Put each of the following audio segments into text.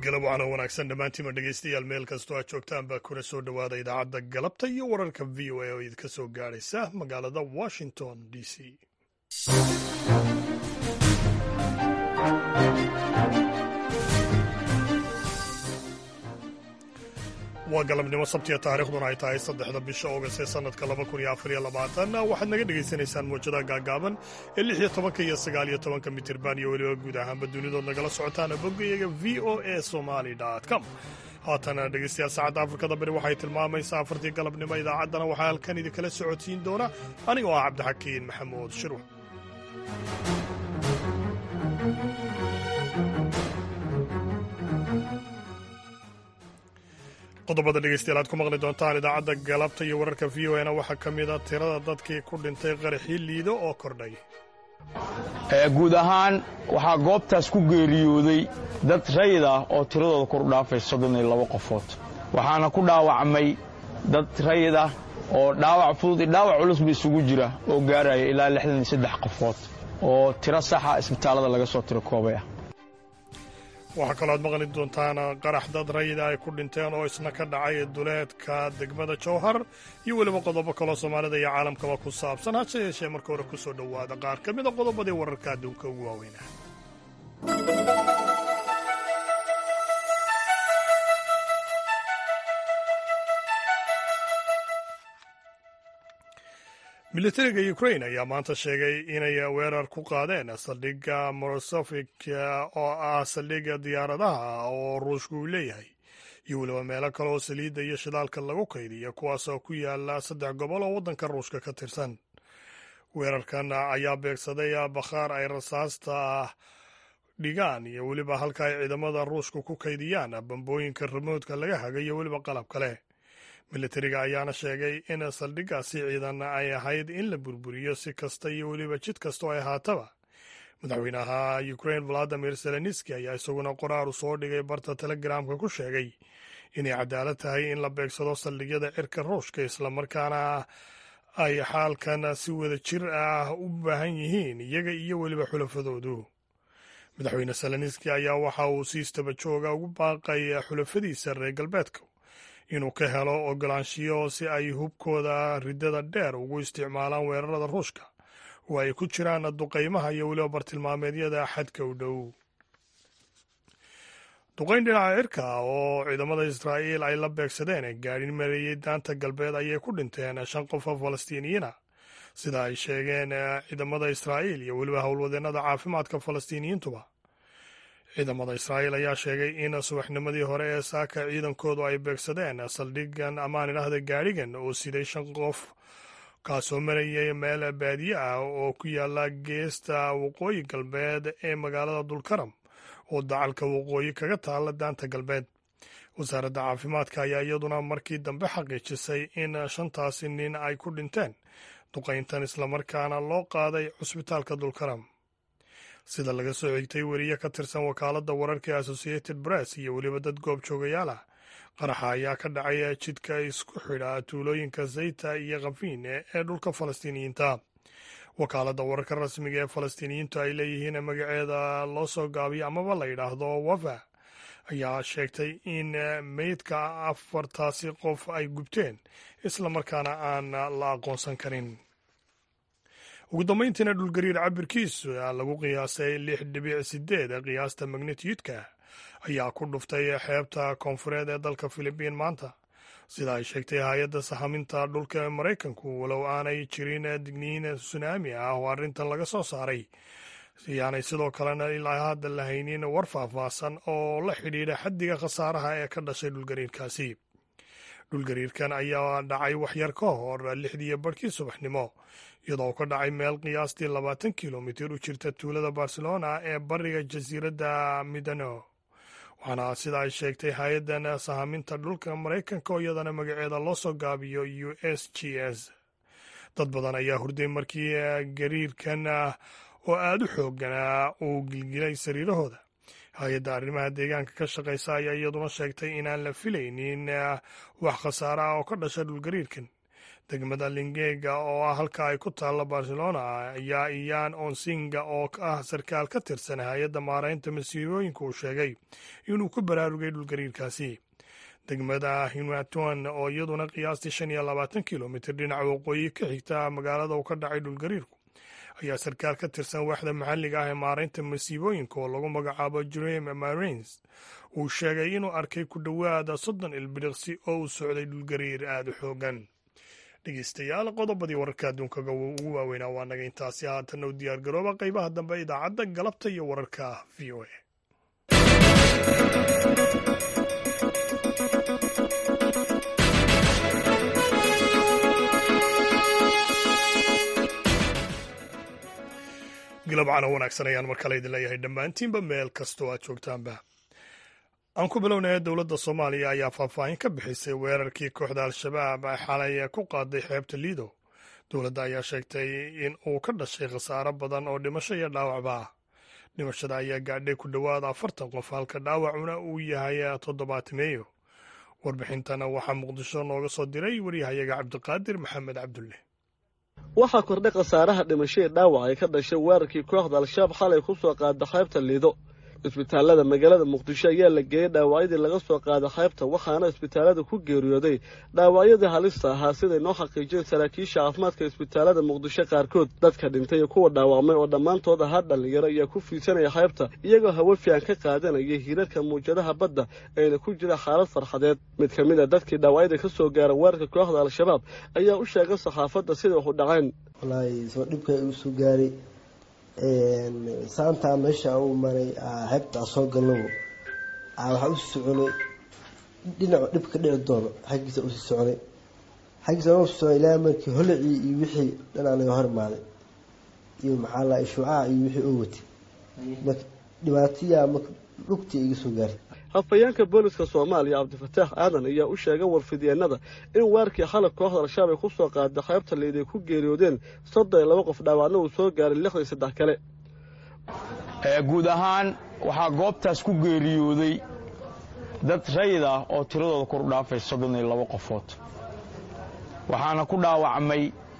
galab waxaana wanaagsan dhammaantiima dhegaystayaal meel kastoo aad joogtaan baa kuna soo dhowaada idaacadda galabta iyo wararka v o a oo idinka soo gaadhaysa magaalada washington d c waa galabnimo sabtiya taariikhduna ay tahay saddexda bisha oogast ee sannadka laba kun iyo afariyo labaatan waxaad naga dhegaysanaysaan muwjadaha gaagaaban ee lix iyo tobanka iyo sagaal iyo tobanka mitirban iyo weliba guud ahaanba dunidood nagala socotaana boggayaga v o a somali com haatana dhegaystayaal saacadda afrikada bari waxay tilmaamaysaa afartii galabnimo idaacaddana waxaa halkan idinkala socodsiin doona anigoo ah cabdixakiin maxamuud shirwa qodobada dhegeystayaal aad ku maqli doontaan idaacadda galabta iyo wararka v o na waxaa ka mid a tirada dadkii ku dhintay qaraxii liido oo kordhay guud ahaan waxaa goobtaas ku geeriyooday dad rayid ah oo tiradooda kor u dhaafay soddon iyo labo qofood waxaana ku dhaawacmay dad rayid ah oo dhaawac fudud iyo dhaawac culus ba isugu jira oo gaaraya ilaa lixdan iyo saddex qofood oo tiro saxa isbitaallada laga soo tiro koobay ah waxaa kaloo aad maqli doontaan qarax dad rayida ay ku dhinteen oo isna ka dhacay duleedka degmada jowhar iyo weliba qodobo kaloo soomaalida iyo caalamkaba ku saabsan hase yeeshee marka hore ku soo dhowaada qaar ka mida qodobadii wararka adduunka ugu waaweynaa militariga ukrain ayaa maanta sheegay inay weerar ku qaadeen saldhigga morosofik oo ah saldhigga diyaaradaha oo ruushku uu leeyahay iyo weliba meelo kale oo saliidda iyo shidaalka lagu kaydiya kuwaasoo ku yaala saddex gobol oo waddanka ruushka ka tirsan weerarkan ayaa beegsaday bakhaar ay rasaasta dhigaan iyo weliba halka ay ciidamada ruushku ku kaydiyaan bambooyinka remoodka laga haga iyo weliba qalab kale militariga ayaana sheegay in saldhiggaasi ciidan ay ahayd in la burburiyo si kasta iyo weliba jid kastoo ay ahaataba madaxweynaha ukrain valadimir zelenski ayaa isaguna qoraar u soo dhigay barta telegramka ku sheegay inay cadaalad tahay in la beegsado saldhigyada cirka ruushka islamarkaana ay xaalkan si wada jir ah u baahan yihiin iyaga iyo weliba xulafadoodu madaxweyne zelenski ayaa waxa uu si istaba jooga ugu baaqay xulafadiisa reer galbeedka inuu ka helo ogolaanshiyo si ay hubkooda riddada dheer ugu isticmaalaan weerarada ruushka oo ay ku jiraan duqaymaha iyo weliba bartilmaameedyada xadka u dhow duqayn dhinaca cirka oo ciidamada israa'iil ay la beegsadeen gaadhin mareeyey daanta galbeed ayay ku dhinteen shan qof oo falastiiniyiina sida ay sheegeen ciidamada israa'iil iyo weliba howlwadeennada caafimaadka falastiiniyiintuba ciidamada israa'iil ayaa sheegay in subaxnimadii hore ee saaka ciidankoodu ay beegsadeen saldhigan amaan idhaahda gaadhigan oo siday shan qof kaasoo marayay meel baadiye ah oo ku yaala geesta waqooyi galbeed ee magaalada dulkaram oo dacalka waqooyi kaga taala daanta galbeed wasaaradda caafimaadka ayaa iyaduna markii dambe xaqiijisay in shantaasi nin ay ku dhinteen duqayntan islamarkaana loo qaaday cusbitaalka dulkaram sida laga soo xigtay weriye ka tirsan wakaaladda wararka ee associated press iyo weliba dad goob joogayaal ah qaraxa ayaa ka dhacay jidka isku xidha tuulooyinka zayta iyo khafiin ee dhulka falastiiniyiinta wakaaladda wararka rasmiga ee falastiiniyiintu ay leeyihiin magaceeda loo soo gaabiyo amaba la yidhaahdo wafa ayaa sheegtay in meydka afartaasi qof ay gubteen islamarkaana aan la aqoonsan karin ugu dambayntiina dhulgariir cabirkiisu lagu qiyaasay lix dhibic sideed qiyaasta magnitiyudka ayaa ku dhuftay xeebta koonfureed ee dalka filibiin maanta sida ay sheegtay hay-adda sahaminta dhulka ee maraykanku walow aanay jirin digniin sunaami ah oo arrintan laga soo saaray siyaanay sidoo kalena ilaa hadda la haynin war faahfaahsan oo la xidhiidha xaddiga khasaaraha ee ka dhashay dhulgariirkaasi dhulgariirkan ayaa dhacay waxyar ka hor lixdiiyo barhkii subaxnimo iyadoo ka dhacay meel qiyaastii labaatan kilomitir u jirta tuulada barcelona ee bariga jasiiradda midano waxaana sida ay sheegtay hay-addan sahaminta dhulka maraykanka oo iyadana magaceeda loo soo gaabiyo u s g s dad badan ayaa hurday markii gariirkan oo aada u xooganaa uu gilgilay sariirahooda hay-adda arrimaha deegaanka ka shaqaysa ayaa iyaduna sheegtay inaan la filaynin wax khasaare ah oo ka dhasha dhulgariirkan degmada lingega oo ah halka ay ku taalla barcelona ayaa iyaan onsinga oo ah sarkaal ka tirsan hay-adda maaraynta masiibooyinka uu sheegay inuu ku baraarugay dhulgariirkaasi degmada hinwatuan oo iyaduna qiyaastii shan iyo labaatan kilomitir dhinaca waqooyi ka xigta magaalada uu ka dhacay dhulgariirku ayaa sarkaal ka tirsan waaxda maxalliga ah ee maaraynta masiibooyinka oo lagu magacaabo jerem marins uu sheegay inuu arkay ku dhowaada soddon ilbiriqsi oo uu socday dhulgariir aada u xoogan dhegeystayaal qodobadii wararka adduunkaga ugu waaweynaa waa naga intaasi haatanna u diyaar garooba qaybaha dambe idaacadda galabta iyo wararka v o a galabcana wanaagsan ayaan mar kale idin leeyahay dhammaantiinba meel kastoo aad joogtaanba aan ku bilownaya dowladda soomaaliya ayaa faahfaahin ka bixisay weerarkii kooxda al-shabaab ay xalay ku qaaday xeebta liido dowladda ayaa sheegtay in uu ka dhashay khasaaro badan oo dhimasho iyo dhaawacba ah dhimashada ayaa gaadhay ku dhowaad afartan qof halka dhaawacuna uu yahay toddobaatameeyo warbixintana waxaa muqdisho nooga soo diray waryahayaga cabdiqaadir maxamed cabdulle waxaa kordhay khasaaraha dhimashadii dhaawac ay ka dhashay weerarkii kooxda al-shabaab xalay ku soo qaada qaybta liido isbitaalada magaalada muqdisho ayaa la geeyey dhaawacyadii laga soo qaada qaybta waxaana isbitaalada ku geeriyooday dhaawacyadii halista ahaa siday noo xaqiijiyeen saraakiisha caafimaadka isbitaalada muqdisho qaarkood dadka dhintay iyo kuwa dhaawacmay oo dhammaantood ahaa dhallinyaro ayaa ku fiidsanaya qaybta iyagoo hawo fiican ka qaadanaya hiirarka muwjadaha badda ayna ku jira xaalad farxadeed mid ka mid a dadkii dhaawacyada ka soo gaara weerarka kooxda al-shabaab ayaa u sheegay saxaafadda sida wax u dhaceen wallaahi soo dhibka igu soo gaaray saantaa meesha u maray xeebtaa soo galnabo waxaa usii soconay dhinacu dhib ka dhici doono xaggiisa usii soconay xaggiisa usii soconay ilaa markii holicii iyo wixii dhanaa naga hor imaaday iyo maxaa la shuucaha iyo wixii oo watay dhibaatiyaa marka lugtii iga soo gaartay hafayeenka booliska soomaaliya cabdifataax aadan ayaa u sheegay warfidyeenada in weerarkii xalab kooxda al-shabaab ay ku soo qaada qaybta liid ay ku geeriyoodeen soddon iyo laba qof dhaawacna uu soo gaaray lixdan saddex kale guud ahaan waxaa goobtaas ku geeriyooday dad rayid ah oo tiradooda kor u dhaafay soddon iyo labo qofood waxaana ku dhaawacmay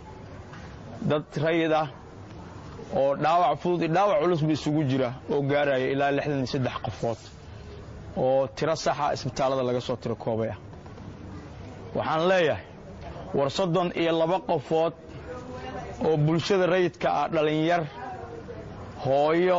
dad rayid ah oo dhaawac fudud iyo dhaawac culusba isugu jira oo gaaraya ilaa lixdan iyo saddex qofood oo tiro saxa isbitaallada laga soo tiro koobay ah waxaan leeyahay war soddon iyo laba qofood oo bulshada rayidka ah dhallinyar hooyo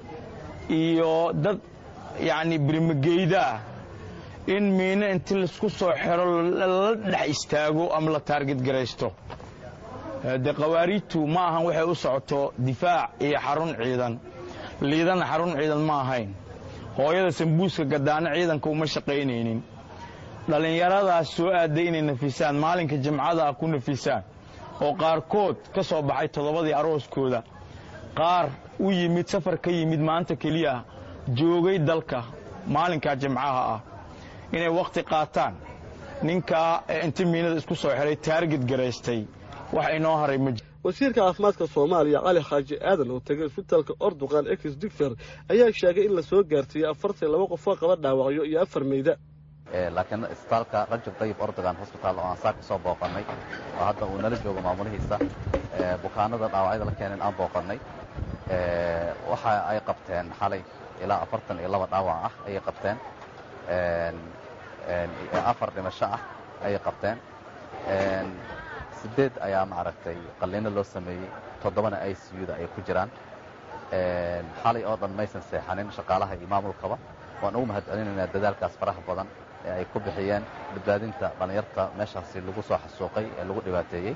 iyo dad yacni birimageyda ah in miino inti laisku soo xero la dhex istaago ama la taarged garaysto dee khawaariijtu ma ahan waxay u socoto difaac iyo xarun ciidan liidana xarun ciidan ma ahayn hooyada sambuuska gadaano ciidanka uma shaqaynaynin dhallinyaradaas soo aaday inay nafisaan maalinka jimcada ah ku nafisaan oo qaarkood ka soo baxay toddobadii arooskooda qaar u yimid safar ka yimid maanta keliya joogay dalka maalinkaa jimcaha ah inay wakhti qaataan ninkaa inti miinada isku soo xidhay taarged garaystay wax inoo haray ma jiro wasiirka caafimaadka soomaaliya cali xaaji aadan oo tegay isbitaalka orduqan ex digfer ayaa sheegay in la soo gaarsiiyey afartan laba qofoo qaba dhaawacyo iyo afar meyda laakiin isbitaalka rajab dayib ordogan hosbitaal oo aan saa ka soo booqannay oo hadda uu nala joogo maamulihiisa bukaanada dhaawacyada la keeneen aan booqannay waxa ay qabteen xalay ilaa afartan iyo laba dhaawac ah ayay qabteen afar dhimasho ah ayay qabteen sideed ayaa maaragtay qalliino loo sameeyey toddobana i c u da ay ku jiraan xalay oo dhan maysan seexanin shaqaalaha iyo maamulkaba waan ugu mahad celinaynaa dadaalkaas faraha badan ee ay ku bixiyeen badbaadinta dhallinyarta meeshaasi lagu soo xasuuqay ee lagu dhibaateeyey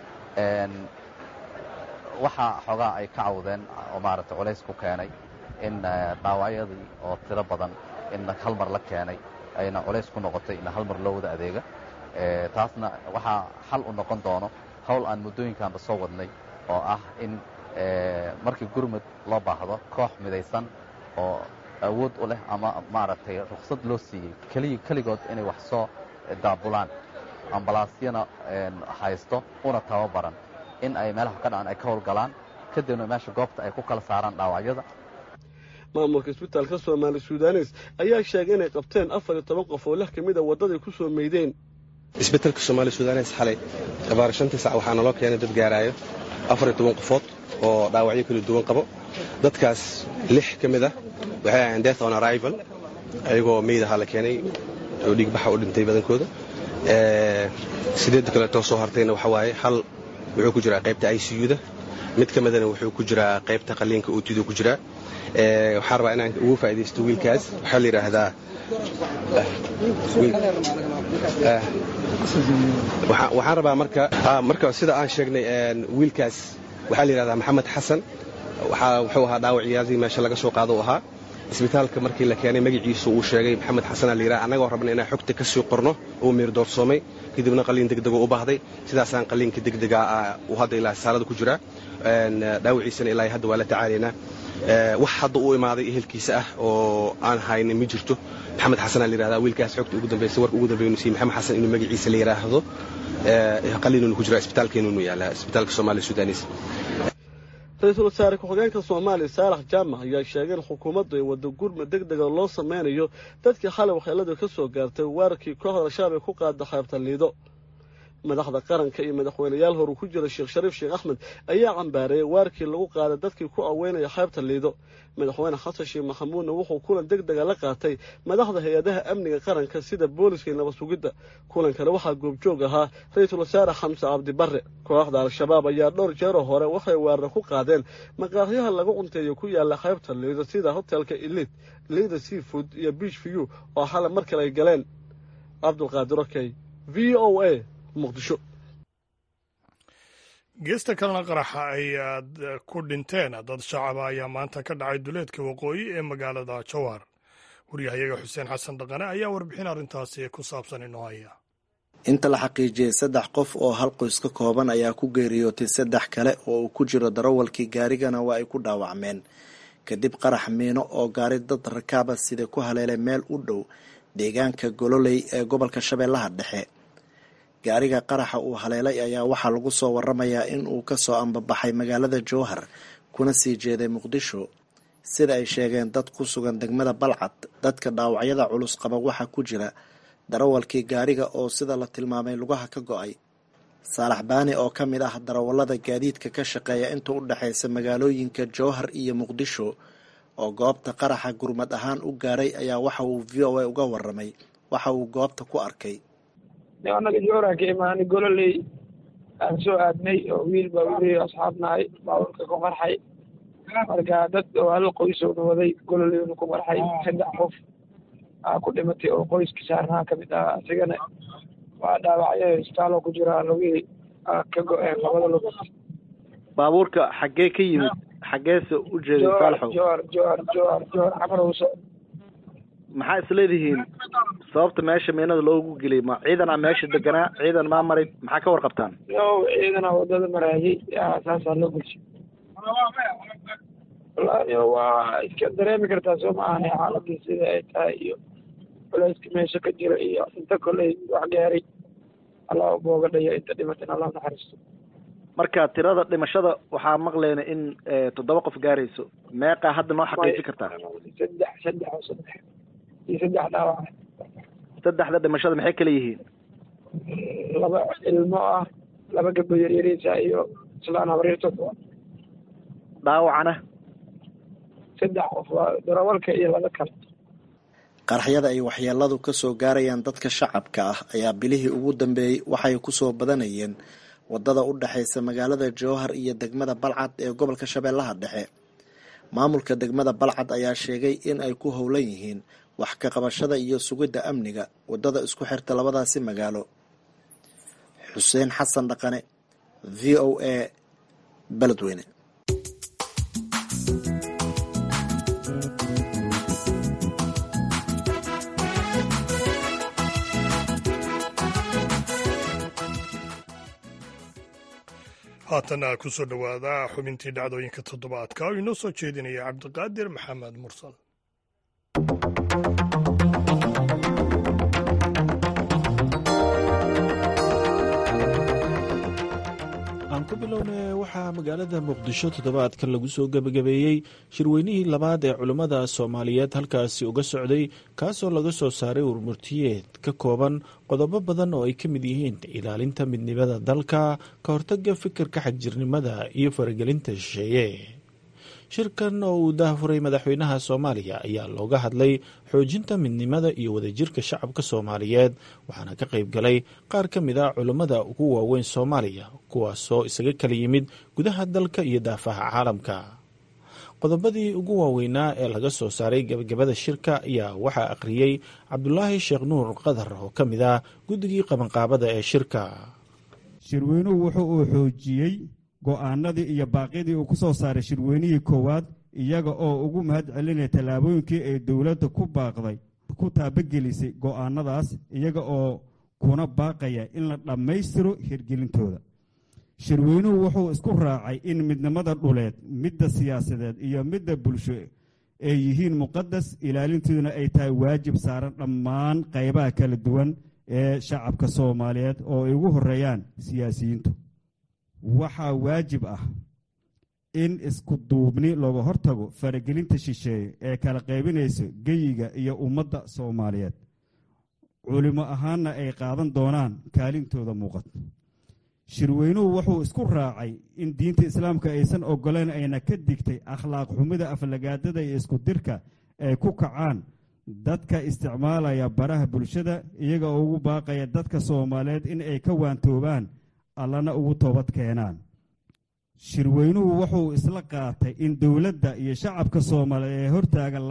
waxaa xoogaa ay ka cawdeen oo maaragtay culays ku keenay in dhaawacyadii oo tiro badan in hal mar la keenay ayna culays ku noqotay in hal mar loo wada adeega taasna waxaa xal u noqon doono hawl aan muddooyinkanba soo wadnay oo ah in markii gurmud loo baahdo koox midaysan oo awood u leh ama maaragtay ruksad loo siiyey keliya keligood inay wax soo daabulaan ambalaasyana haysto una tababaran in ay meelaha ka dhacan ay ka howlgalaan kadibna meesha goobta ay ku kala saaraan dhaawacyada maamulka isbitaalka soomaali sudanes ayaa sheegay inay qabteen afar iyo toban qof oo lix ka mid a waddaday ku soo meydeen isbetelka soomaali sudanes xalay abaar shantii sac waxaa naloo keenay dad gaaraayo afariyo toban qofood oo dhaawacyo kala duwan qabo dadkaas lix ka mid ah waxay ahayn death on arrival ayagoo meyd ahaa la keenay oo dhiigbaxa u dhintay badankooda sideedda kaleetoo soo hartayna waxa waaye hal wuxuu ku jiraa qaybta i c u-da mid ka midana wuxuu ku jiraa qaybta qaliinka ootidu ku jiraa waxaan rabaa inaan ugu faa'idaysto wiilkaas waxaa la yidhaahdaa waxaan rabaa marka marka sida aan sheegnay wiilkaas waxaa la yidhahdaa maxamed xasan wuxuu ahaa dhaawacyaadii meesha laga soo qaado u ahaa isbitaalka markii la keenay magaciisu uu sheegay maxamed xasanaa la yidhaha annagoo rabna inaan xogta ka sii qorno uu miirdoorsoomay kadibna qaliin degdego u baahday sidaasaan qaliinka degdega uu hadda ilaa saalada ku jiraa dhaawiciisana ilaa hadda waa la tacaalaynaa wax hadda u imaaday ehelkiisa ah oo aan haynin ma jirto maxamed xasanaa la yidhahdaa wiilkaas xogta ugu dambaysa warka ugu dambeeynu siiyey maxamed xasan inuu magaciisa la yidhaahdo qaliinunu ku jira isbitaalkeenunu yaala isbitaalka soomaaliya sudanis ra-iisul wasaare ku-xigeenka soomaaliya saalax jaamac ayaa sheegay in xukuumaddu ay waddo gurma deg dega loo sameynayo dadkii xalay waxyeeladu ka soo gaartay weerarkii kooxda al-shabaab ee ku qaada xeebta liido madaxda qaranka iyo madaxweyneyaal horu ku jira sheekh shariif sheekh axmed ayaa cambaareeyay weerarkii lagu qaaday dadkii ku aweynaya xeebta liido madaxweyne xasan sheekh maxamuudna wuxuu kulan deg dega la qaatay madaxda hay-adaha amniga qaranka sida booliska iyo nabad sugidda kulankale waxaa goobjoog ahaa ra-iisul wasaare xamse cabdi barre kooxda al-shabaab ayaa dhowr jeeroo hore waxay weeraro ku qaadeen maqaahyaha lagu cunteeyo ku yaala xeebta liido sida hotelka elid liida seafood iyo beach view oo xalay mar kale ay galeen cabdulqaadir okey v o a muqdisho geesta kalena qaraxa ay ku dhinteen dad shacaba ayaa maanta ka dhacay duleedka waqooyi ee magaalada jowhar waryahayaga xuseen xasan dhaqane ayaa warbixin arrintaasi ku saabsan inoo haya inta la xaqiijiyey saddex qof oo hal qoys ka kooban ayaa ku geeriyootay saddex kale oo uu ku jiro darawalkii gaarigana waa ay ku dhaawacmeen kadib qarax miino oo gaari dad rakaaba sida ku haleelay meel u dhow deegaanka gololey ee gobolka shabeellaha dhexe gaariga qaraxa uu haleelay ayaa waxaa lagu soo waramayaa in uu kasoo ambabaxay magaalada jowhar kuna sii jeeday muqdisho sida ay sheegeen dad ku sugan degmada balcad dadka dhaawacyada culus qaba waxaa ku jira darawalkii gaariga oo sida la tilmaamay lugaha ka go-ay saalax baani oo ka mid ah darawallada gaadiidka ka shaqeeya inta u dhexaysa magaalooyinka jowhar iyo muqdisho oo goobta qaraxa gurmad ahaan u gaaray ayaa waxa uu v o a uga waramay waxa uu goobta ku arkay anaga jooraa ka imaanay gololey aan soo aadnay oo wiil baa weli asxaab nahay baaburka ku qarxay marka dad oo hal qoysowna waday gololeyna ku qarxay saddex qof aa ku dhimatay oo qoyskii saarnaha ka mid ah asigana waa dhaawacyo isbitaalo ku jiraa lugihii ka go-een labada lugood baabuurka xaggee ka yimid xaggeese u jeeday saalaxow jowar jowar jowar jowar xamarowso maxaa isleedihiin sababta meesha meenada loogu geliyay ma ciidanaa meesha deganaa ciidan maa maray maxaa ka warqabtaan yo ciidanaa wadada maraayay saasaa loo gelshay wallaahi waa iska dareemi kartaa soo ma ahane xaaladii sida ay tahay iyo culayska meesha ka jira iyo inta koley wax gaaray allah booga dhaya inta dhimatin allah naxariisto marka tirada dhimashada waxaa maqleyna in toddoba qof gaarayso meeqaa hadda noo xaqiijin kartaa saddex saddex oo saddex iyo saddex dhaawac saddexda dhimashada maxay kala yihiin laba ilmo ah laba gabdho yaryariisa iyo islaan habaryartood dhaawacana saddex qof waa darawalka iyo laba kale qaraxyada ay waxyeeladu ka soo gaarayaan dadka shacabka ah ayaa bilihii ugu dambeeyey waxay ku soo badanayeen waddada u dhexaysa magaalada jowhar iyo degmada balcad ee gobolka shabeellaha dhexe maamulka degmada balcad ayaa sheegay in ay ku howlan yihiin wax ka qabashada iyo sugidda amniga waddada isku xirta labadaasi magaalo xuseen xasan dhaqane v o a beledweyne haatana ku soo dhowaada xubintii dhacdooyinka toddobaadka oo inoo soo jeedinaya cabdiqaadir maxamed mursal aan ku bilowne waxaa magaalada muqdisho toddobaadkan lagu soo gebagabeeyey shirweynihii labaad ee culummada soomaaliyeed halkaasi uga socday kaasoo laga soo saaray warmurtiyeed ka kooban qodobo badan oo ay ka mid yihiin ilaalinta midnimada dalka ka hortaga fikirka xagjirnimada iyo faragelinta shisheeye shirkan oo uu daahfuray madaxweynaha soomaaliya ayaa looga hadlay xoojinta midnimada iyo wadajirka shacabka soomaaliyeed waxaana ka qayb galay qaar ka mid a culummada ugu waaweyn soomaaliya kuwaasoo isaga kala yimid gudaha dalka iyo daafaha caalamka qodobadii ugu waaweynaa ee laga soo saaray gebagabada shirka ayaa waxaa akhriyey cabdulaahi sheekh nuur qadar oo ka mid ah guddigii qabanqaabada ee shirka shirweynuhu wuxuu uu xoojiyey go'aanadii iyo baaqyadii uu ku soo saaray shirweynihii koowaad iyaga oo ugu mahad celinaya tallaabooyinkii ay dowladda ku baaqday ku taabagelisay go'aanadaas iyaga oo kuna baaqaya in la dhammaystiro hirgelintooda shirweynuhu wuxuu isku raacay in midnimada dhuleed midda siyaasadeed iyo midda bulsho ay yihiin muqadas ilaalintooduna ay tahay waajib saaran dhammaan qaybaha kala duwan ee shacabka soomaaliyeed oo ay ugu horeeyaan siyaasiyiintu waxaa waajib ah in isku duubni looga hortago faragelinta shisheeye ee kala qaybinaysa geyiga iyo ummadda soomaaliyeed culimo ahaanna ay qaadan doonaan kaalintooda muuqato shirweynuhu wuxuu isku raacay in diinta islaamka aysan ogoleyn ayna ka digtay akhlaaq xumida aflagaadada iyo isku dirka ay ku kacaan dadka isticmaalaya baraha bulshada iyaga oo ugu baaqaya dadka soomaaliyeed in ay ka waantoobaan allana ugu toobad keenaan shirweynuhu wuxuu isla qaatay in dowladda iyo shacabka soomaaliyeed ee hortaagan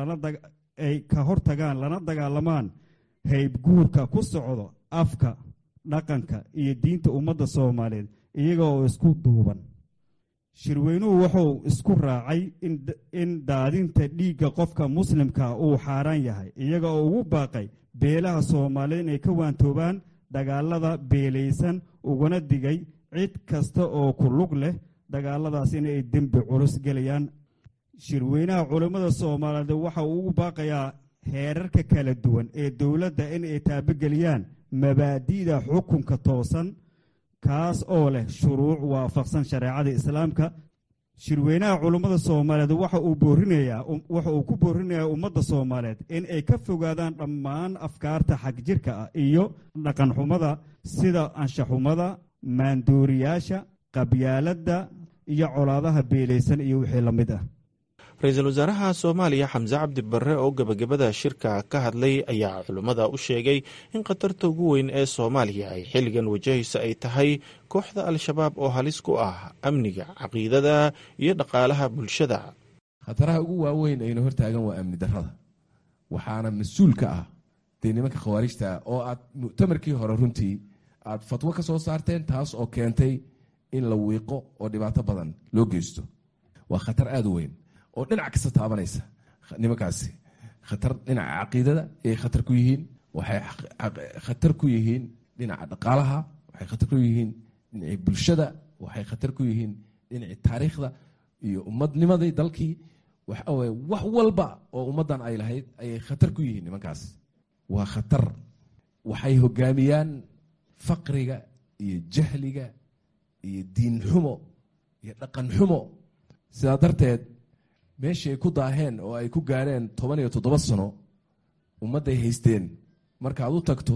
ay ka hortagaan lana dagaalamaan haybguurka ku socdo afka dhaqanka iyo diinta ummadda soomaaliyeed iyaga oo isku duuban shirweynuhu wuxuu isku raacay in daadinta dhiigga qofka muslimka uu xaaraan yahay iyaga oo ugu baaqay beelaha soomaaliyeed inay ka waantoobaan dagaalada beelaysan ugana digay cid kasta oo ku lug leh dagaaladaas inay dembi culus gelayaan shirweynaha culammada soomaaliyeed waxa uu ugu baaqayaa heerarka kala duwan ee dowladda in ay taabageliyaan mabaadi'da xukunka toosan kaas oo leh shuruuc waafaqsan shareecada islaamka shirweynaha culummada soomaaliyeed waxa uu boorinayaa waxa uu ku boorinayaa ummadda soomaaliyeed in ay ka fogaadaan dhammaan afkaarta xagjirka ah iyo dhaqanxumada sida anshaxumada maandooriyaasha qabyaaladda iyo colaadaha beelaysan iyo wixii la mid ah ra-iisul wasaaraha soomaaliya xamse cabdi barre oo gebagabada shirka ka hadlay ayaa culummada u sheegay in khatarta ugu weyn ee soomaaliya ay xilligan wajahaysa ay tahay kooxda al-shabaab oo halis ku ah amniga caqiidada iyo dhaqaalaha bulshada khataraha ugu waaweyn ayna hortaagan waa amni darrada waxaana mas-uul ka ah dee nimanka khawaarijta oo aad muctamarkii hore runtii aad fatwo ka soo saarteen taas oo keentay in la wiiqo oo dhibaato badan loo geysto waa khatar aada u weyn oo dhinac kasta taabanaysa nimankaasi khatar dhinaca caqiidada ayay khatar ku yihiin waxay khatar ku yihiin dhinaca dhaqaalaha waxay khatar ku yihiin dhinacii bulshada waxay khatar ku yihiin dhinacii taariikhda iyo ummadnimadii dalkii waxaweye wax walba oo ummaddan ay lahayd ayay khatar ku yihiin nimankaas waa khatar waxay hogaamiyaan faqriga iyo jahliga iyo diin xumo iyo dhaqan xumo sidaa darteed meeshii ay ku daaheen oo ay ku gaareen toban iyo toddoba sano ummadday haysteen markaad u tagto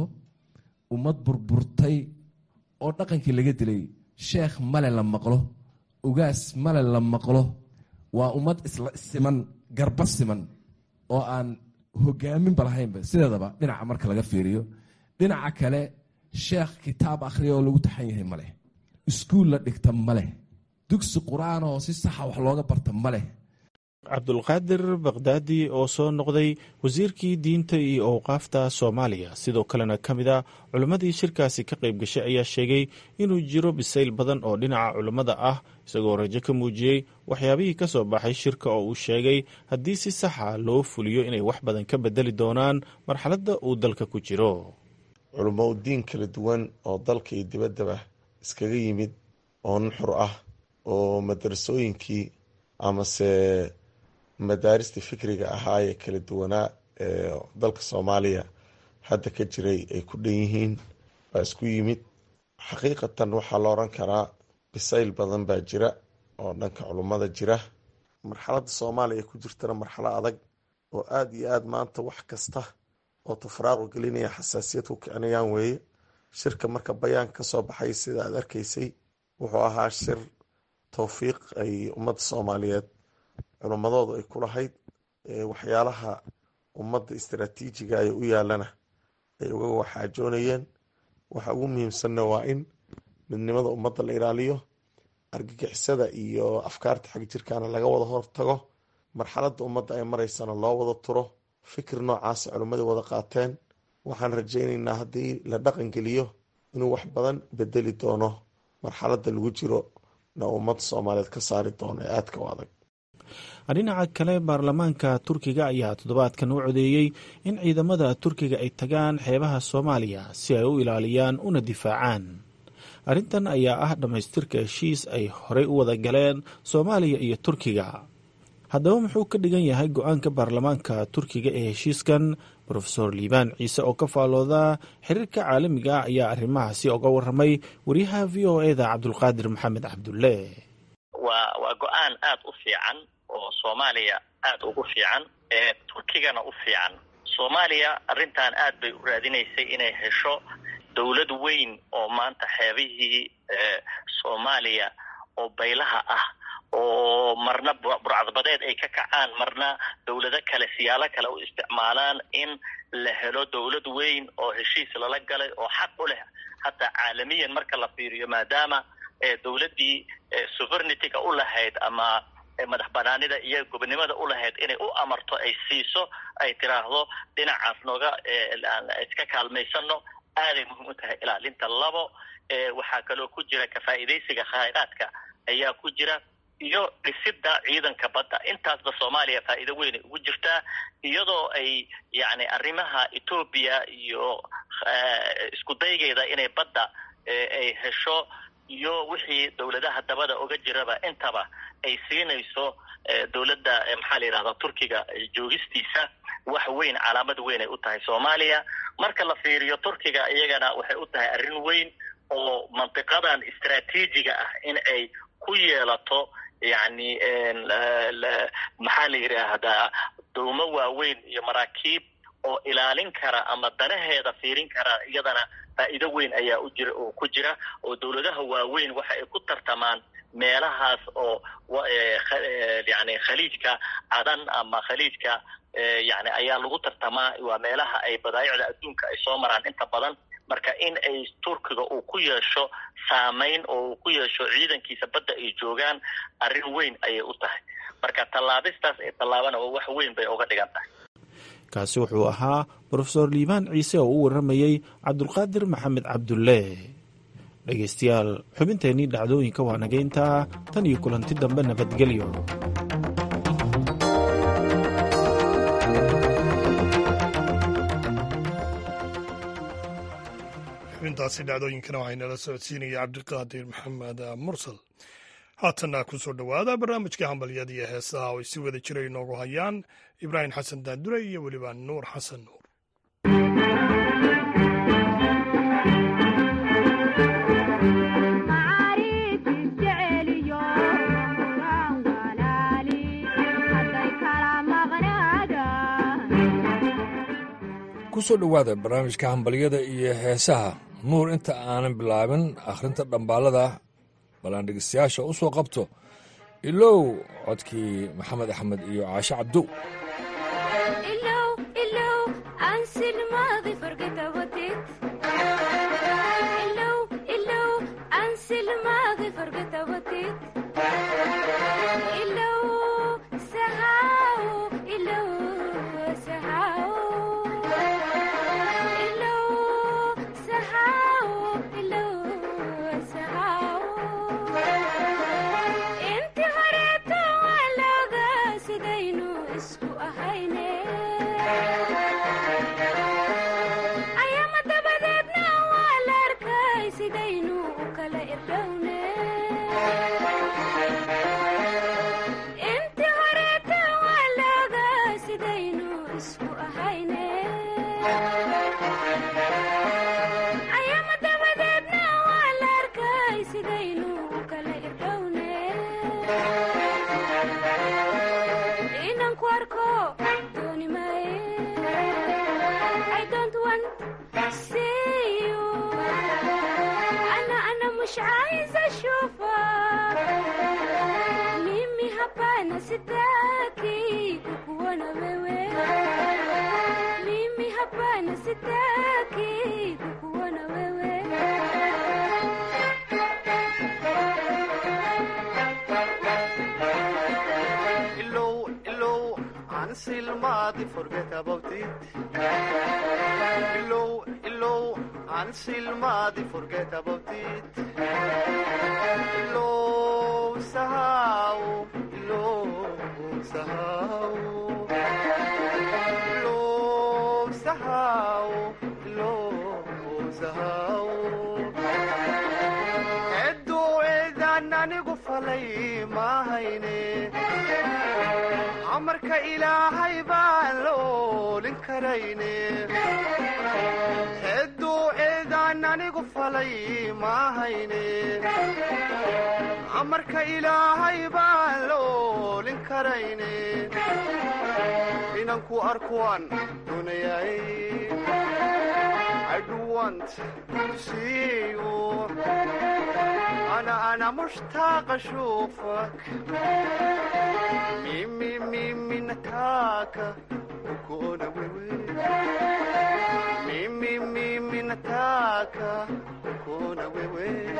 ummad burburtay oo dhaqankii laga dilay sheekh male la maqlo ugaas male la maqlo waa ummad isla siman garba siman oo aan hogaaminba lahaynba sideedaba dhinaca marka laga fiiriyo dhinaca kale sheekh kitaab akhriya oo lagu taxan yahay maleh iskuul la dhigta maleh dugsi qur-aan oo si saxa wax looga barta maleh cabdulqaadir bakdaadi oo soo noqday wasiirkii diinta iyo owqaafta soomaaliya sidoo kalena ka mid a culimmadii shirkaasi ka qayb gashay ayaa sheegay inuu jiro bisayl badan oo dhinaca culimmada ah isagoo rajo ka muujiyey waxyaabihii ka soo baxay shirka oo uu sheegay haddii si saxa loo fuliyo inay wax badan ka bedeli doonaan marxaladda uu dalka ku jiro culummo u diin kala duwan oo dalka iyo dibaddaba iskaga yimid oo nuxur ah oo madarasooyinkii amase madaarista fikriga ahaa ee kala duwanaa ee dalka soomaaliya hadda ka jiray ay ku dhan yihiin baa isku yimid xaqiiqatan waxaa la oran karaa bisayl badan baa jira oo dhanka culummada jira marxaladda soomaaliya ay ku jirtana marxalo adag oo aada iyo aada maanta wax kasta oo tafraaqu gelinaya xasaasiyad ku kicinayaan weeye shirka marka bayaan ka soo baxay sida aad arkaysay wuxuu ahaa shir towfiiq ay ummadda soomaaliyeed culummadoodu ay ku lahayd waxyaalaha ummadda istaraatiijiga ay u yaalana ay uga waxaajoonayeen waxa ugu muhiimsanna waa in midnimada ummadda la ilaaliyo argagixisada iyo afkaarta xag jirkaana laga wada hortago marxaladda ummadda ay maraysana loo wada turo fikir noocaasa culimmada wada qaateen waxaan rajaynaynaa haddii la dhaqan geliyo inuu wax badan bedeli doono marxaladda lagu jiro na ummadda soomaaliyeed ka saari doono ee aadka u adag dhinaca kale baarlamaanka turkiga ayaa toddobaadkan u codeeyey in ciidamada turkiga ay tagaan xeebaha soomaaliya si ay u ilaaliyaan una difaacaan arrintan ayaa ah dhammaystirka heshiis ay horey u wada galeen soomaaliya iyo turkiga haddaba muxuu ka dhigan yahay go-aanka baarlamaanka turkiga ee heshiiskan rofeor liibaan ciise oo ka faalooda xiriirka caalamiga ah ayaa arrimahaasi oga waramay wariyaha v o eda cabdulqaadir maxamed cabdulle waa waa go-aan aada u fiican oo soomaaliya aada ugu fiican ee turkigana u fiican soomaaliya arrintan aad bay u raadinaysay inay hesho dowlad weyn oo maanta xeebihii soomaaliya oo baylaha ah oo marna burcadbadeed ay ka kacaan marna dowlado kale siyaalo kale u isticmaalaan in la helo dowlad weyn oo heshiis lala galay oo xaq u leh hataa caalamiyan marka la fiiriyo maadaama dowladdii sovernityga u lahayd ama madax banaanida iyo gobonimada u lahayd inay u amarto ay siiso ay tiraahdo dhinacaas nooga iska kaalmaysano aaday muhiim u tahay ilaalinta labo waxaa kaloo ku jira kafaa'iidaysiga khayraadka ayaa ku jira iyo dhisidda ciidanka badda intaasba soomaaliya faa'iido weyn ay ugu jirtaa iyadoo ay yacni arrimaha etoobiya iyo isku daygeeda inay badda ay hesho iyo wixii dowladaha dabada oga jiraba intaba ay siinayso dowladda maxaa la yidhahdaa turkiga joogistiisa wax weyn calaamad weyn ay u tahay soomaaliya marka la fiiriyo turkiga iyagana waxay u tahay arrin weyn oo mantiqadan istraatiijiga ah in ay ku yeelato yacni maxaa la yidhaahdaa dowmo waaweyn iyo maraakiib oo ilaalin kara ama danaheeda fiirin kara iyadana faa'iido weyn ayaa u jira oo ku jira oo dowladaha waaweyn waxa ay ku tartamaan meelahaas oo yani khaliijka cadan ama khaliijka yani ayaa lagu tartamaa waa meelaha ay badaayicda adduunka ay soo maraan inta badan marka in ay turkiga uu ku yeesho saamayn oo uu ku yeesho ciidankiisa badda ay joogaan arrin weyn ayay u tahay marka tallaabistaas ee tallaabana wax weyn bay uga dhigan tahay kaasi wuxuu ahaa brofeor liibaan ciise oo u waramayey cabdulqaadir maxamed cabdulle dhegaystayaal xubinteennii dhacdooyinka waa nagayntaa tan iyo kulanti dambe nabadgelyo xubintaasi dhacdooyinkana waxaynala socodsiinaya cabdiqaadir maxamed mursal haatanna ku soo dhowaada barnaamijka hambalyada iyo heesaha oo ay si wada jira inoogu hayaan ibraahim xasan daandure iyo weliba nuur xasan nuur kusoo dhowaada barnaamijka hambalyada iyo heesaha nuur inta aanan bilaabin akhrinta dhambaalada balaan dhegeystayaasha u soo qabto ilow codkii maxamed axmed iyo caashe cabdow sidaynu kale want see you أنا أنا مش عايزة أشوفك mimi hapana sitaki kukuona wewe mimi hapana sitaki kukuona wewe Illow, illow, until madi forget about it. Illow, illow, until madi forget about it. Illow, sahau, illow, sahau. Illow, sahau, illow, sahau. Edo edan anigu falay mahayne. amarka ilaahay baan la oolin karayne hedduu eedaan anigu falay maahayne amarka ilaahay baan la oolin karayne inanku arkuwaan dunayay I do want to see you أنا أنا مشتاق أشوفك ميمي ميمي نتاكا وكونا ويوي ميمي ميمي نتاكا وكونا ويوي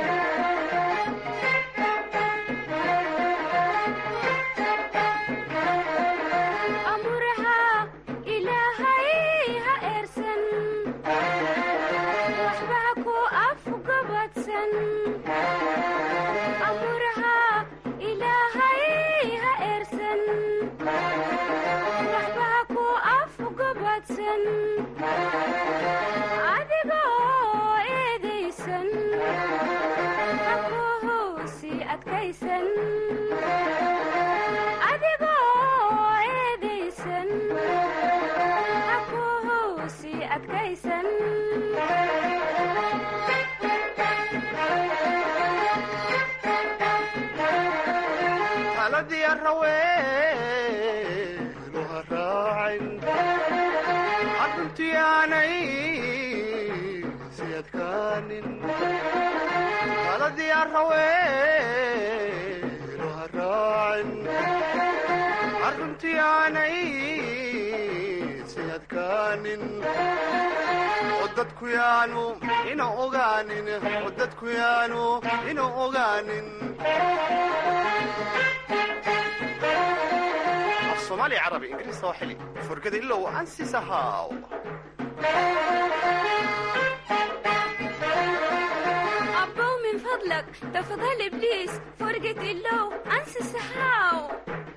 أمرها إلهي ها إرسن وحباكو أفقبتسن أمرها إلهي ها إرسن وحباكو أفقبتسن adigoo eedaysan hakuhusi adkaysan adigoo eedaysan hakuhusi adkaysan taladii araweenu ha raacin arruntii aanay si adkaanin taladii araweenu ha raacin arruntii aanay si adkaanin oo dadku yaanu ina ogaanin oo dadku yaanu ina ogaanin af soomaali carabi ingiriis soo xili furgada ilow ansisahaw أبو من فضلك تفضل إبليس فرقة اللو أنسى سحاو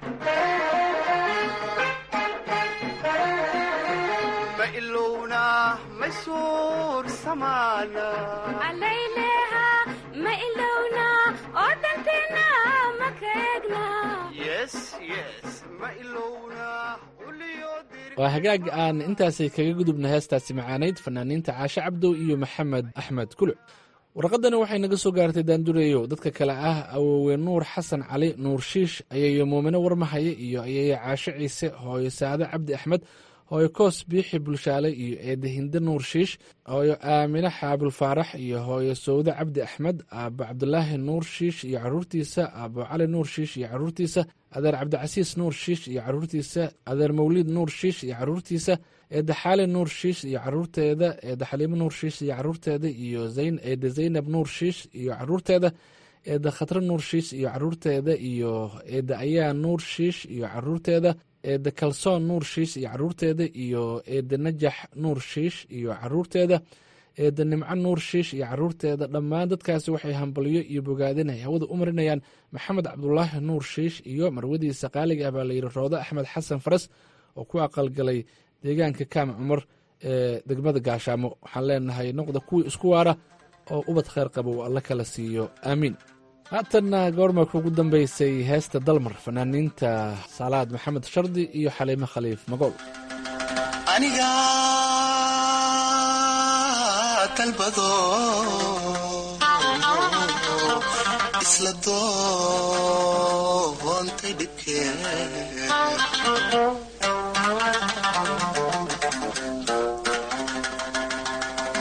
ma ilowna ma suur samaana عليلها ما إلونا أودنتنا ما كيقنا yes yes ma ilowna waa hagaag aan intaasi kaga gudubna heestaasi macaanayd fanaaniinta caashe cabdow iyo maxamed axmed kuluc warqadani waxay naga soo gaartay daandureeyow dadka kale ah awoowe nuur xasan cali nuur shiish ayayo muumine warmahaye iyo ayayo caashe ciise hooyo saade cabdi axmed hooyo koos biixi bulshaale iyo eedde hinde nuur shiish hooyo aamine xaabil faarax iyo hooyo sawde cabdi axmed aabo cabdulaahi nuur shiish iyo caruurtiisa aabo cali nuur shiish iyo caruurtiisa adeer cabdicasiis nuur shiish iyo caruurtiisa adeer mawliid nuur shiish iyo caruurtiisa eedde xaali nuur shiish iyo caruurteeda eedde xaliimo nuur shiish iyo caruurteeda iyo eedde zaynab nuur shiish iyo caruurteeda eedde khatre nuur shiish iyo caruurteeda iyo eedde ayaa nuur shiish iyo caruurteeda eedde kalsoon nuur shiish iyo caruurteeda iyo eedde najax nuur shiish iyo caruurteeda eedde nimco nuur shiish iyo caruurteeda dhammaan dadkaasi waxay hambalyo iyo bogaadin ay hawada u marinayaan maxamed cabdulaahi nuur shiish iyo marwadiisa qaaliga ah baa layidhi roodo axmed xasan faras oo ku aqalgalay deegaanka kaam cumar ee degmada gaashaamo waxaan leenahay noqda kuwii isku waara oo ubad kheyr qaba uu alla kala siiyo aamiin haatanna goormarka ugu dambeysay heesta dalmar fanaaniinta saalaad maxamed shardi iyo xaliimo khaliif magool aniga dalbado isla doontay dhibkee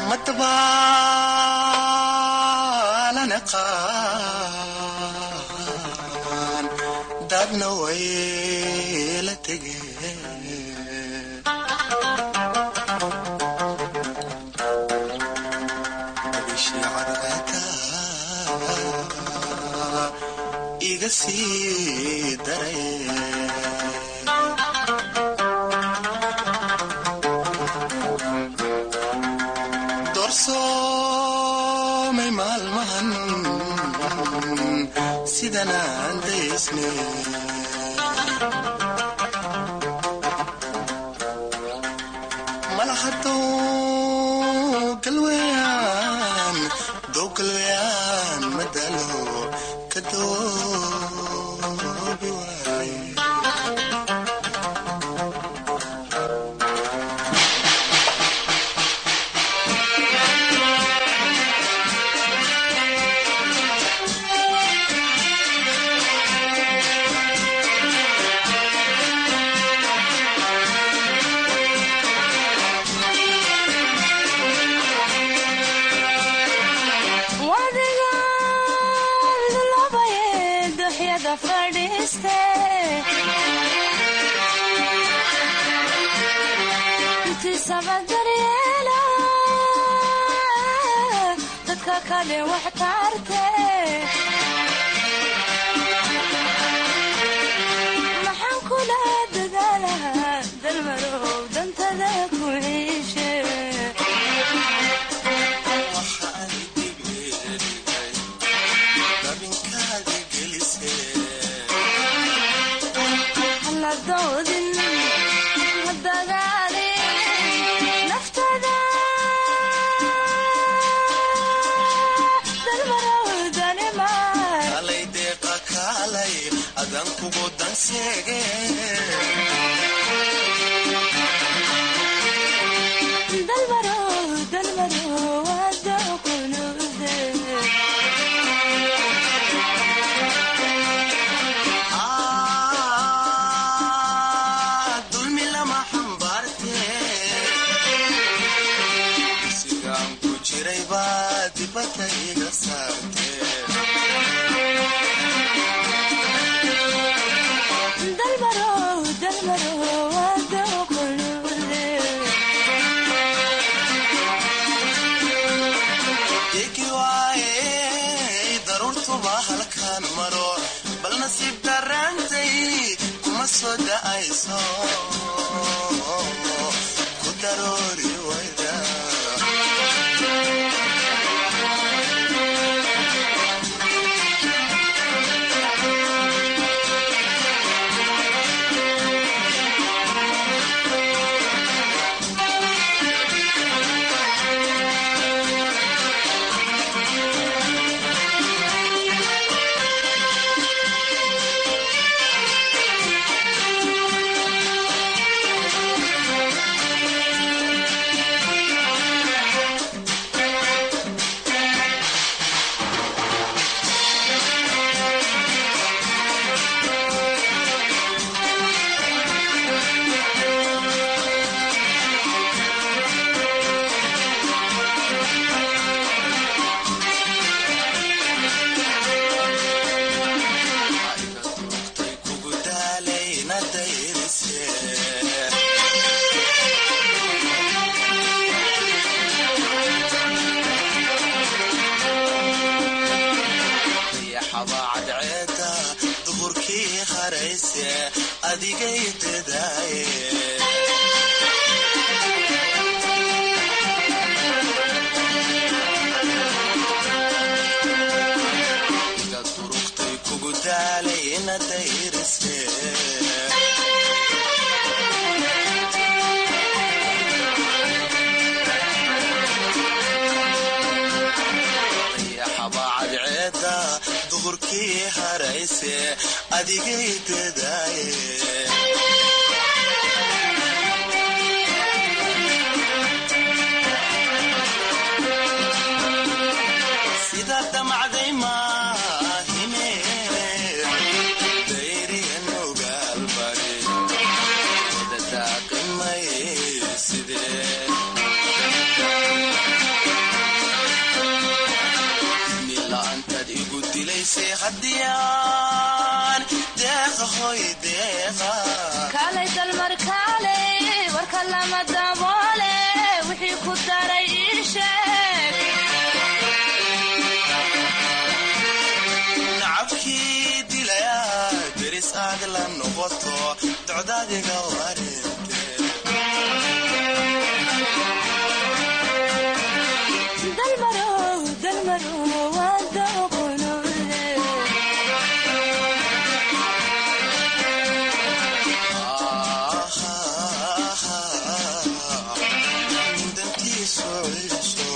madbaalana qaan dadna way la tegeen iga sii daray doorsoomay maalmahan sidanaan daysne malahadow galweyaan dow galweyaan madalo ka doobi waaye maxaan kula dadaalahaa dalmarow dantada ku ciishe hala doodin ha dagaalin naftada dalmarow danimaa kalay deeqa kaalay adan kugu danseege dalmarow dalmarow hadda kunuude dulmi lama xambaarte sigaan ku jiray baa dibadda iga saarte dalmarow dalmarow hadda kunuude degi waaye daruurtuba halkaan maro bal nasiib daraantay kuma soo da'ayso ku daroori wayda kugu daalayna dayrise dayaxaba cadceeda duhurkii harayse adigay dadaaye iga durugtay kugu daalayna dayrise dayaxaba cadceeda duhurkii harayse adigay dadaaye sida damacday maahine dayriyan ogaalbari wada daaqimay sidee yahoy deeqa kaalay dalmar kaalay warka lama daboole wixii ku daray ii sheeg nacabkii dilaya deris aad la noqoto docdaadiga wareente dalmarow dalmarow waa dooqonude dantiisu ciiso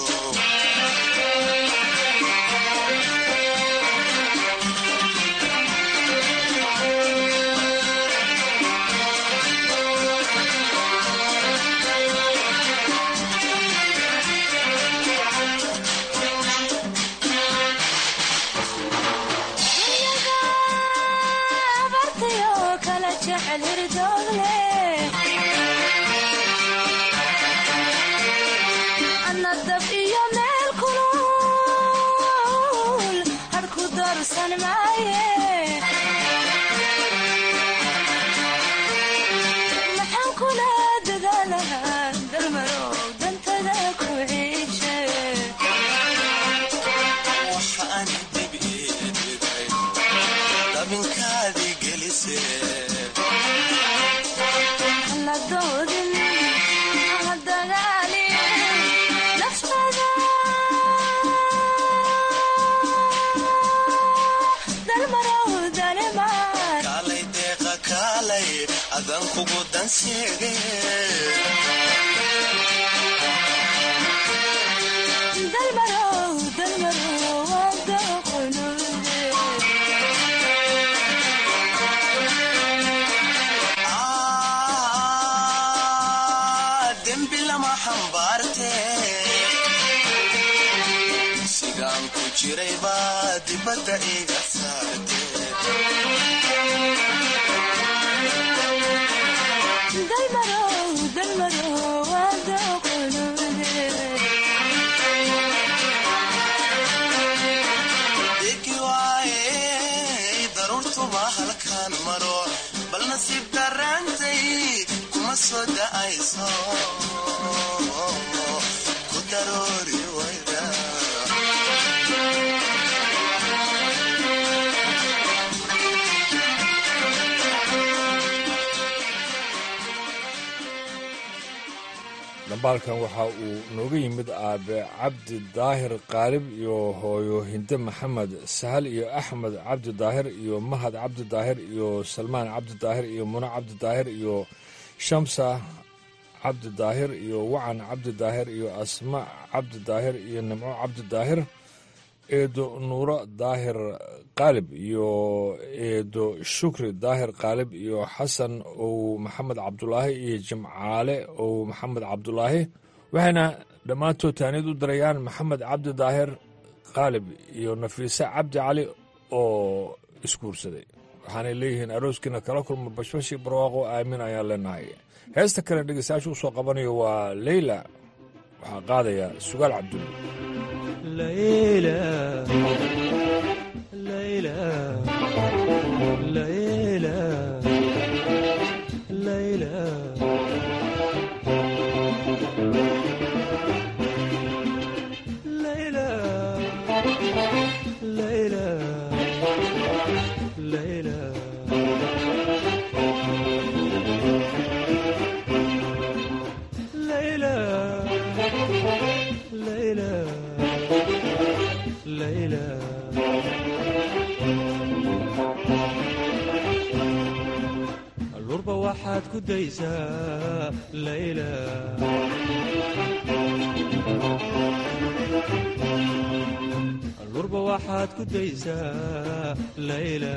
abartayo kala jecel hirdoogle anna dab iyo meel kulul harku doorsan maaye maxaan kula dadaalahaa dalmarow dantada ku ciishe waxa aan dib ididay dabinkaadii gelisee hala doodin hala dagaalin naftada dalmarow dalimaan kaalay deeqa kaalay adan kugu danseege dalmarow dalmarow waa dooqonude dembi lama xambaarte sigaan ku jiray baa dibadda iga saarte dalmarow dalmarow waa dooqonude degi waaye daruurtuba halkaan maro bal nasiib daraantay kuma soo da'ayso ku daroori wayda dhambaalkan waxa uu nooga yimid aabe cabdi daahir qaalib iyo hooyo hinde maxamed sahal iyo axmed cabdi daahir iyo mahad cabdi daahir iyo salmaan cabdi daahir iyo muno cabdi daahir iyo shamsa cabdi daahir iyo wacan cabdi daahir iyo asma cabdi daahir iyo nimco cabdi daahir eedo nuuro daahir qaalib iyo eedo shukri daahir qaalib iyo xasan ow maxamed cabdulaahi iyo jimcaale ow maxamed cabdulaahi waxayna dhammaantood taaniyad u dirayaan maxamed cabdi daahir qaalib iyo nafiise cabdi cali oo isguursaday waxaanay leeyihiin arooskiina kala kulma bashbashi barwaaqo aamin ayaan leenahay heesta kale dhegeystayaasha u soo qabanayo waa leyla waxaa qaadaya sugaal cabdulle allurba waxaad ku daysaa layla allurba waxaad ku daysaa layla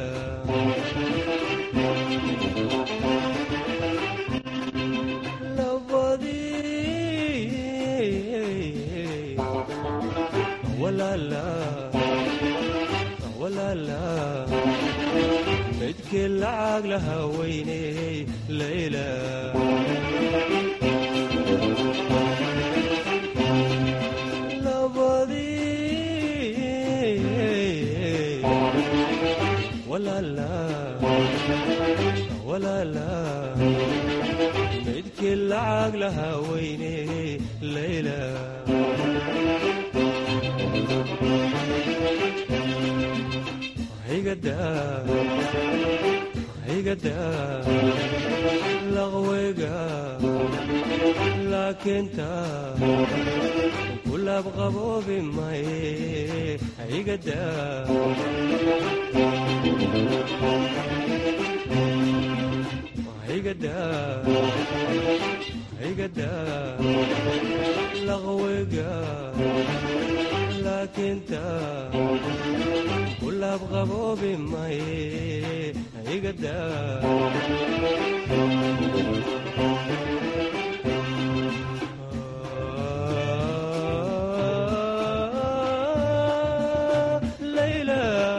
labadii walaala walaala midkii lacag lahaa weyney layla labadii walaala yaala midkii lacag lahaa weyne layla higada laqweyga laakiinta kulaab qaboobi maye higada higada higada laqweyga laakiinta kulaab qaboobi maye higada layla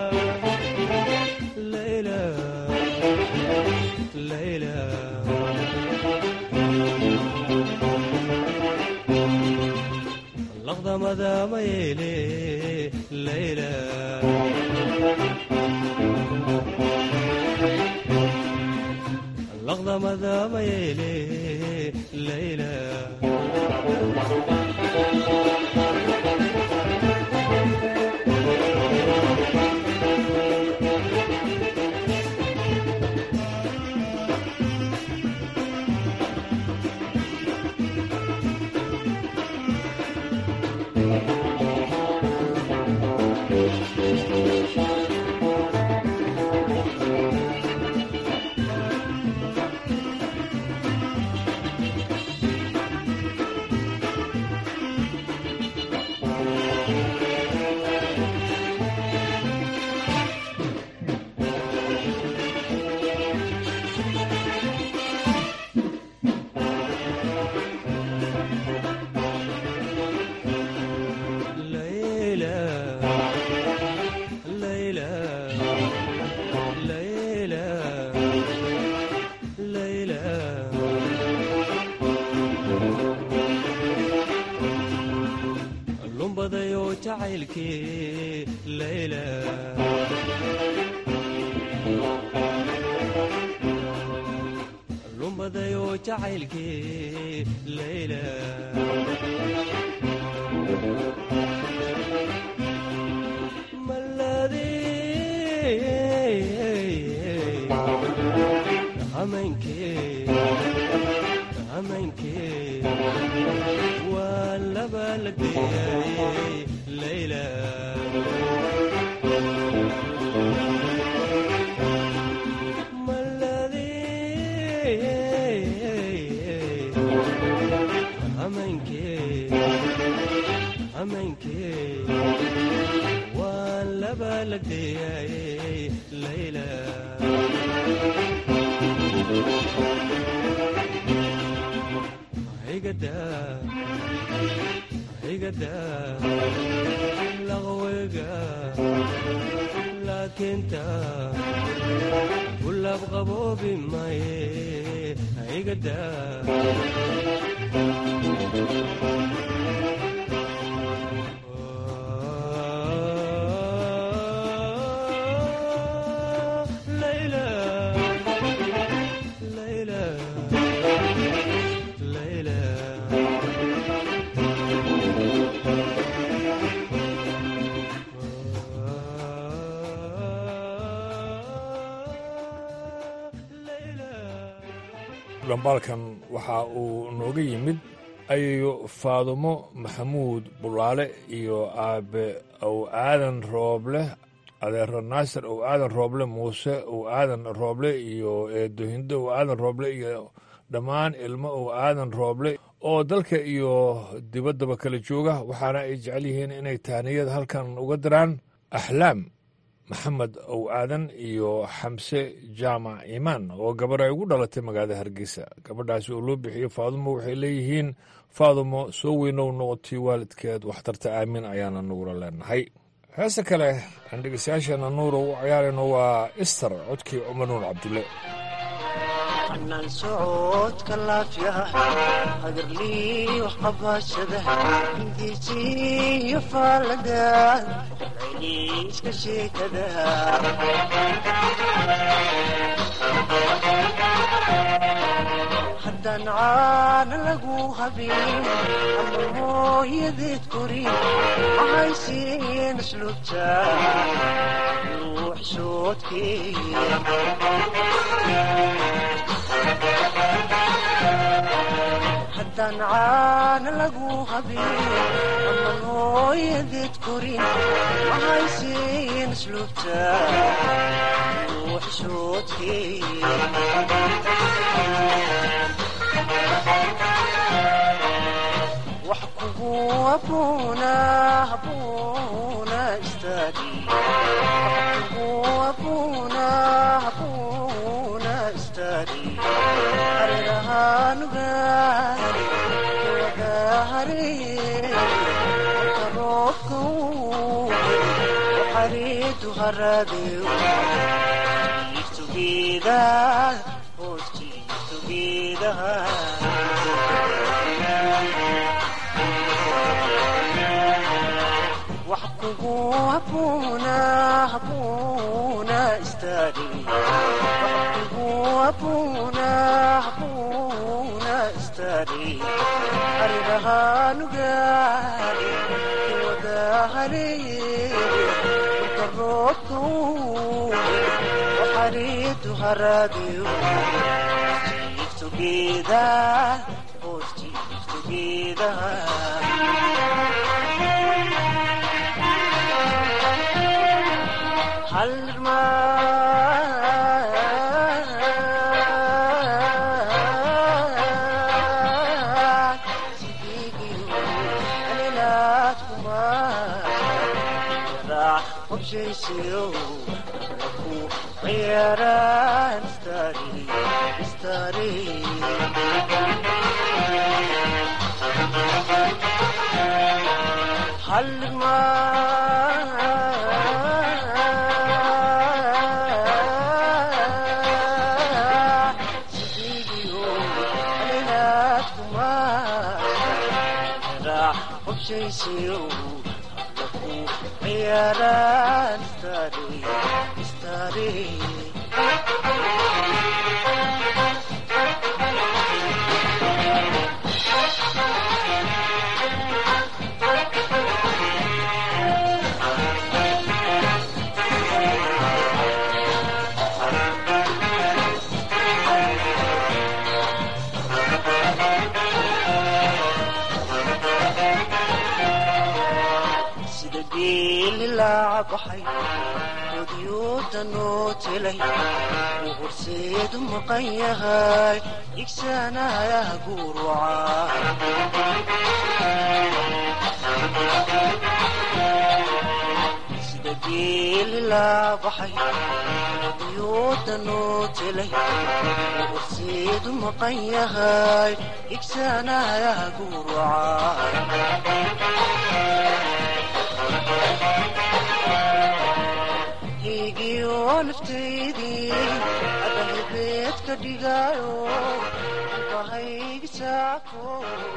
layla layla laqdamada mayeele layla laqdamada mayeele layla layla layla layla layla lumbadayoo jacaylkii layla lumbadayoo jacaylkii layla hameenkee waa laba la geeyay layla hameenkee hameenkee waa laba la geeyay layla higada higada laqweyga laakiinta kulaab qaboobi maye higada layla layla layla dhambaalkan waxa uu nooga yimid ayayo faadumo maxamuud bulaale iyo aabe ow aadan rooble adeero naasir ow aadan rooble muuse ow aadan rooble iyo eedohindo ow aadan rooble iyo dhammaan ilmo ow aadan rooble oo dalka iyo dibaddaba kala jooga waxaana ay jecel yihiin inay tahniyad halkan uga diraan axlaam maxamed ow aadan iyo xamse jaamac imaan oo gabarh ay ugu dhalatay magaalada hargeysa gabadhaasi oo loo bixiyo faadumo waxay leeyihiin faadumo soo weynow noqotay waalidkeed waxtarta aamin ayaana nugula leenahay heese kale aan dhegeystayaasheena nuura u ciyaarayno waa ister codkii cumar nuur cabdulle anaan socodka laafyaha hagarliyo qabashada hindiisiyo faalada celiiska sheekada haddaan caana lagu habin ama hooyadeed korin mahaysiin asluubta ruux soodkeeya haddaan caana lagu habin ama hooyadeed korin mahaysiin asluubta ruux soodkeeya wax kugu abuuna abuuna istaagi wax kugu abuuna abuuna istaagi harirahaanugaari wadahare marka roobka uu xariidu haradew jiiftugeeda hoos jiiftugeedaha wax kugu abuuna abuuna istaagi wax kugu abuuna abuuna istaagi harirahaanugaari wadahare marka roobka uu xariidu haradew jiiftugeeda hoos jiiftugeedaha sida geeli laacabaxay odyoodanoo telay uu horseedu maqan yahay igsaanayaha guuruca sida geeli laabaxay odyoodanoo telay uu horseedu maqan yahay igsaanayaha guuruca higiyo naftaydii adalbeed ka dhigaayo bahaygi saako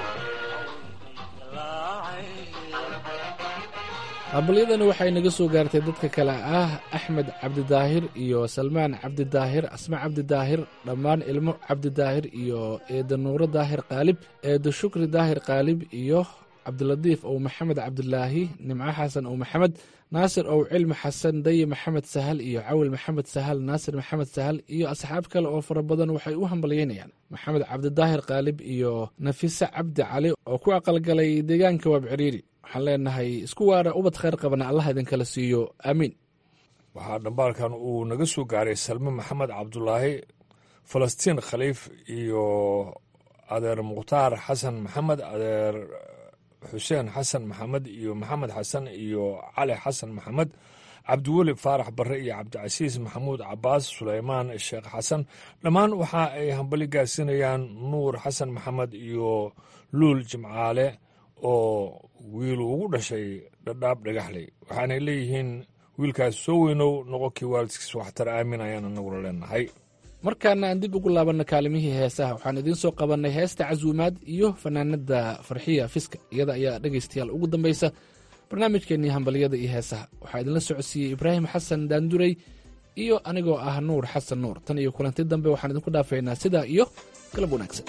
aqbalyadani waxay naga soo gaartay dadka kale ah axmed cabdidaahir iyo salmaan cabdidaahir asma cabdidaahir dhammaan ilmo cabdidaahir iyo eeda nuuro daahir qaalib eeda shukri daahir qaalib iyo cabdilatiif ow maxamed cabdilaahi nimco xasan ow maxamed naasir ow cilmi xasan daye maxamed sahal iyo cawil maxamed sahal naasir maxamed sahal iyo asxaab kale oo fara badan waxay u hambalyeynayaan maxamed cabdidaahir qaalib iyo nafise cabdi cali oo ku aqalgalay deegaanka waabciriiri waxaan leenahay isku waara ubad khayr qabana allah idinkala siiyo aamiin waxaa dhambaalkan uu naga soo gaaray salme maxamed cabdulaahi falastiin khaliif iyo adeer mukhtaar xasan maxamed adeer xuseen xasan maxamed iyo maxamed xasan iyo cali xasan maxamed cabdiweli faarax barre iyo cabdicasiis maxamuud cabaas suleymaan sheekh xasan dhammaan waxa ay hambali gaarsiinayaan nuur xasan maxamed iyo luul jimcaale oo wiilu ugu dhashay dhadhaab dhagaxley waxaanay leeyihiin wiilkaas soo weynow noqonkii waalidkiis waxtar aamin ayaan anaguna leenahay markaana aan dib ugu laabanna kaalimihii heesaha waxaan idiin soo qabannay heesta casuumaad iyo fanaanada farxiya fiska iyada ayaa dhegaystayaal ugu dambaysa barnaamijkeennii hambalyada iyo heesaha waxaa idinla socodsiiyey ibraahim xasan daandurey iyo anigoo ah nuur xasan nuur tan iyo kulanti dambe waxaan idinku dhaafaynaa sidaa iyo galab wanaagsan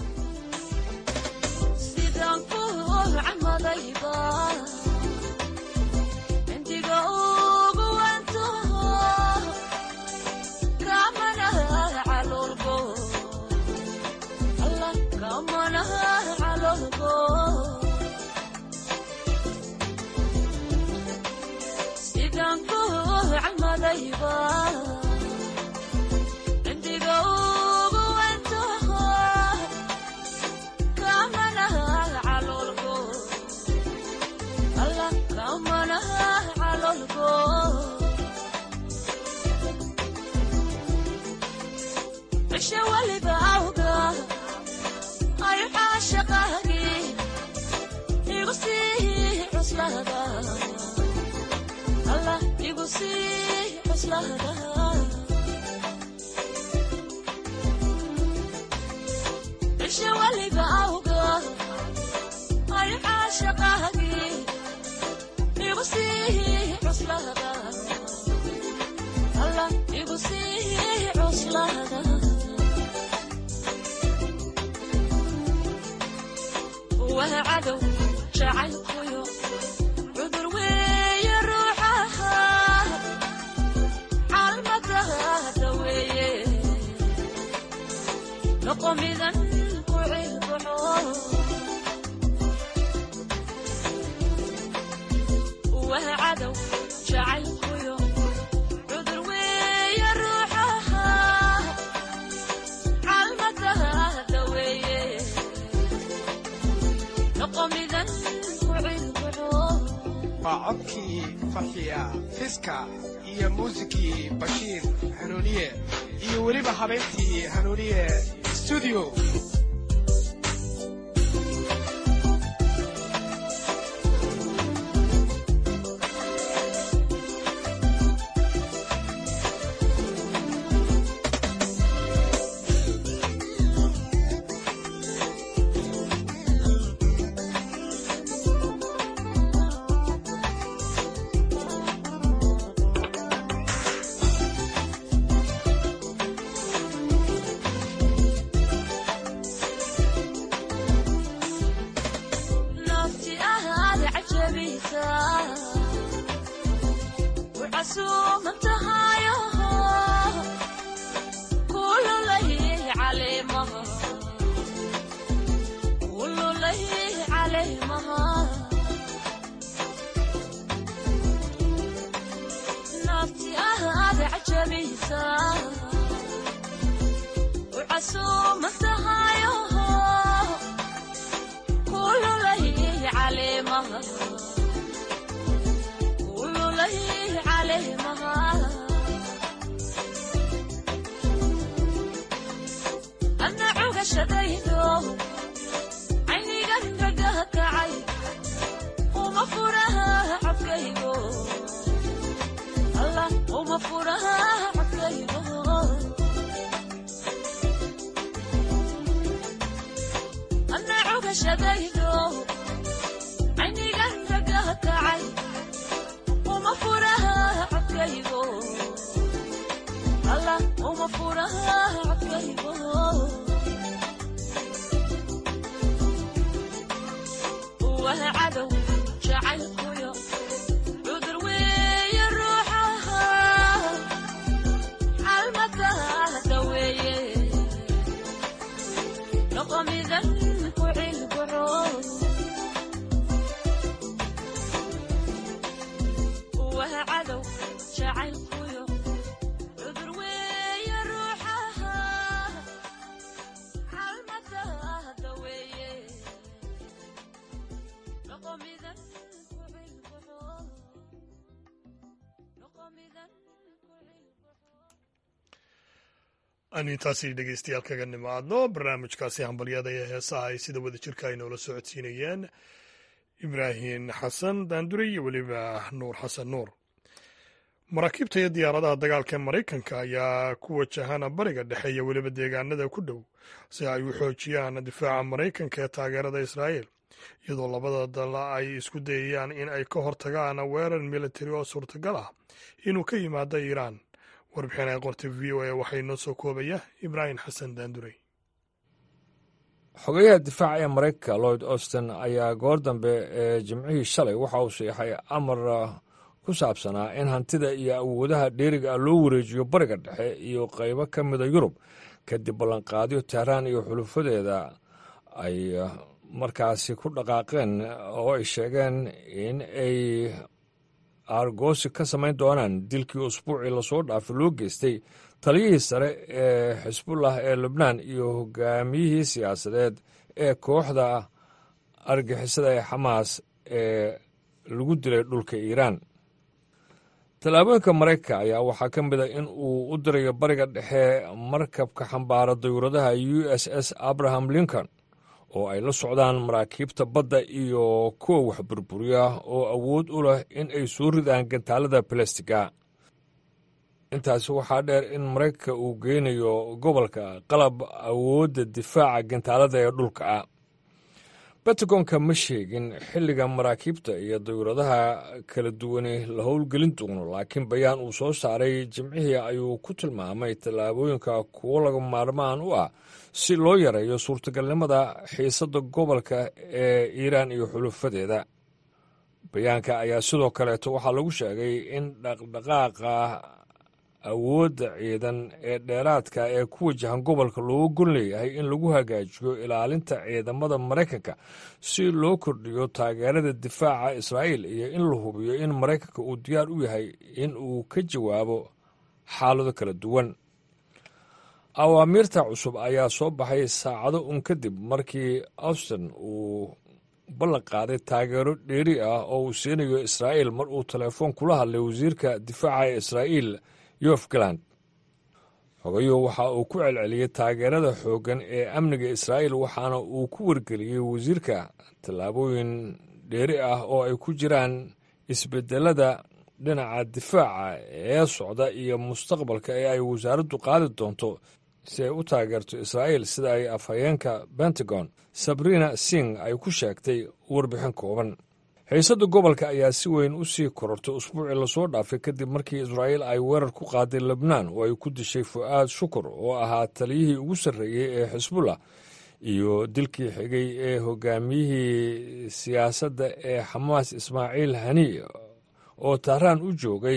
sidaan ku camadayba indiga ugu wanto kamana calolgo alla kamana calolgo sidaan ku camadayba indiga ugu wanto kamana calolgo alla kamana calolgo cishe waliba awga ayu caashaqaagi igu sii cuslada alla igu sii cuslada cishe waliba awga ayu caashaqaagi igu sii cuslada alla igu sii cuslada waa cadow jacaylkuyo cudur weeye ruuxaha caalmadaada weeye noqomidan ku cilbaxo waa cadow jacaylkuyo cudur weeye ruuxaha caalmadaada weeye noqomidan ku cilbaxo waa codkii farxiya fiska iyo muusikii bashiir hanuuniye iyo weliba habeentii hanuuniye studio nafti ahaad cajabaysa wcasuuman tahayo kululay caleemaha kululay caleemaha nafti ahaad cajabaysa wcasuuman tahayo kululay caleemaha kululay caleemaha adna cugashadaydo caynigan ragaha kacay uma furaha cabkaygo alla uma furaha cabkaygo adna cugashadaydo caynigan ragaha kacay uma furaha cabkaygo alla uma furaha cabkaygo waa cadow jacaylkuyo cudur weeye ruuxaha xalmadaada weeye noqomidan ku cilbaxo waa cadow jacaylkuyo cudur weeye ruuxaha xalmadaada weeye noqomidan ku cilbaxo noqomidan aanu intaasi dhegeystayaal kaga nimaadno barnaamijkaasi hambalyada ee heesaha ay sida wada jirka ay noola socodsiinayeen ibraahim xasan daandure iyo weliba nuur xasan nuur maraakiibta iyo diyaaradaha dagaalka ee maraykanka ayaa ku wajahana bariga dhexe iyo weliba deegaanada ku dhow si ay u xoojiyaan difaaca maraykanka ee taageerada israa'iil iyadoo labada dal ay isku dayayaan in ay ka hortagaan weerar militari oo suurtagal ah inuu ka yimaado iiraan warbixin ay qortay v o a waxaa inoo soo koobaya ibraahim xasan daandurey xogeyaha difaaca ee maraykanka lloyd austin ayaa goor dambe ee jimcihii shalay waxa uu siixay amar ku saabsanaa in hantida iyo awoodaha dheeriga ah loo wareejiyo bariga dhexe iyo qaybo ka mida yurub kadib ballanqaadyo tehraan iyo xulufadeeda ay markaasi ku dhaqaaqeen oo ay sheegeen in ay aargoosi ka samayn doonaan dilkii usbuucii lasoo dhaafay loo geystay taliyihii sare ee xisbullah ee lubnaan iyo hogaamiyihii siyaasadeed ee kooxda argixisada ee xamaas ee lagu dilay dhulka iiraan tallaabooyinka maraykanka ayaa waxaa ka mid a in uu u dirayo bariga dhexe markabka xambaara dayuuradaha u s s abraham lincoln oo ay la socdaan maraakiibta badda iyo kuwa wax burburiya oo awood u leh in ay soo ridaan gantaalada balastiga intaasi waxaa dheer in maraykanka uu geynayo gobolka qalab awoodda difaaca gantaalada ee dhulka ah bentagonka ma sheegin xilliga maraakiibta iyo dayuuradaha kala duwani la howlgelin doono laakiin bayaan uu soo saaray jimcihii ayuu ku tilmaamay tallaabooyinka kuwo laga maarmaan u ah si loo yareeyo suurtagalnimada xiisadda gobolka ee iiraan iyo xulufadeeda bayaanka ayaa sidoo kaleeto waxaa lagu sheegay in dhaqdhaqaaqa awoodda ciidan ee dheeraadka ee ku wajahan gobolka looga gon leeyahay in lagu hagaajiyo ilaalinta ciidamada maraykanka si loo kordhiyo taageerada difaaca israa'iil iyo in la hubiyo in maraykanka uu diyaar u yahay in uu ka jawaabo xaalado kala duwan awaamiirta cusub ayaa soo baxay saacado un kadib markii austin uu ballan qaaday taageero dheeri ah oo uu siinayo israa'iil mar uu telefoon kula hadlay wasiirka difaaca ee israa'iil yof galand xogayuhu waxa uu ku celceliyey taageerada xooggan ee amniga israa'iil waxaana uu ku wargeliyey wasiirka tallaabooyin dheeri ah oo ay ku jiraan isbedelada dhinaca difaaca ee socda iyo mustaqbalka ee ay wasaaraddu qaadi doonto si ay u taageerto israa'iil sida ay afhayeenka pentagon sabrina sing ay ku sheegtay warbixin kooban xiisadda gobolka ayaa si weyn u sii korortay usbuucii lasoo dhaafay kadib markii israa'iil ay weerar ku qaaday lebnaan oo ay ku dishay fu'aad shukur oo ahaa taliyihii ugu sarreeyey ee xisbullah iyo dilkii xigay ee hogaamiyihii siyaasadda ee xamaas ismaaciil hani oo tahraan u joogay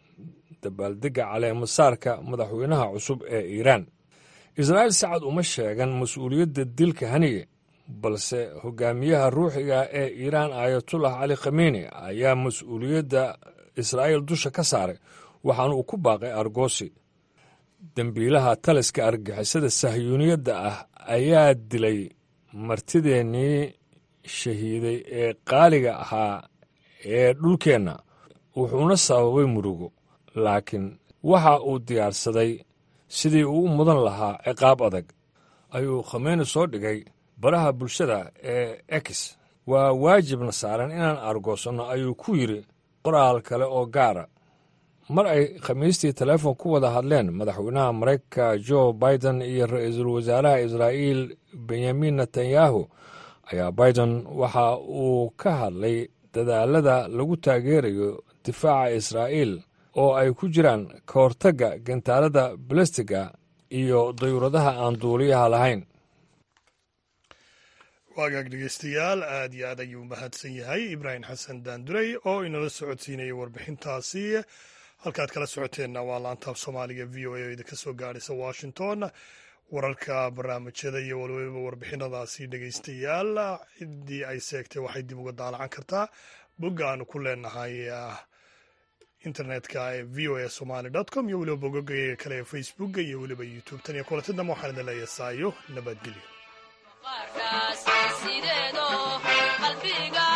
dabaaldegga caleemasaarka madaxweynaha cusub ee iiraan israa'iil sacad uma sheegan mas-uuliyadda dilka haniye balse hogaamiyaha ruuxiga ee iiraan aayatullah cali khameni ayaa mas-uuliyadda israa'iil dusha ka saaray waxaana uu ku baaqay argoosi dembiilaha taliska argixisada sahyuuniyadda ah ayaa dilay martideennii shahiiday ee qaaliga ahaa ee dhulkeenna wuxuuna sababay murugo laakiin waxa uu diyaarsaday sidii uu u mudan lahaa ciqaab adag ayuu khameni soo dhigay baraha bulshada ee ex waa waajibna saaran inaan argoosanno ayuu ku yidri qoraal kale oo gaara mar ay khamiistii teleefon ku wada hadleen madaxweynaha maraykanka jo biden iyo ra-iisul wasaaraha israa'iil benyamin netanyahu ayaa biden waxa uu ka hadlay dadaalada lagu taageerayo difaaca israa'iil oo ay ku jiraan ka hortagga gantaalada balastiga iyo dayuuradaha aan duuliyaha lahayn waagaag dhegeystayaal aad iyo aad ayuu mahadsan yahay ibraahim xasan daandurey oo inala socodsiinayay warbixintaasi halkaad kala socoteenna waa laantaab soomaaliga v o a oo idinka soo gaadhaysa washington wararka barnaamijyada iyo waliba warbixinadaasi dhegeystayaal ciddii ay seegtay waxay dib uga daalacan kartaa bogga aanu ku leenahay internetka ee v o a somaly com iyo weliba bogogayga kale ee facebooka iyo weliba youtube tan iyo kulanti dambe waxaan idin leeyahay saayo nabadgelyo qaarkaas sideedo qalbiga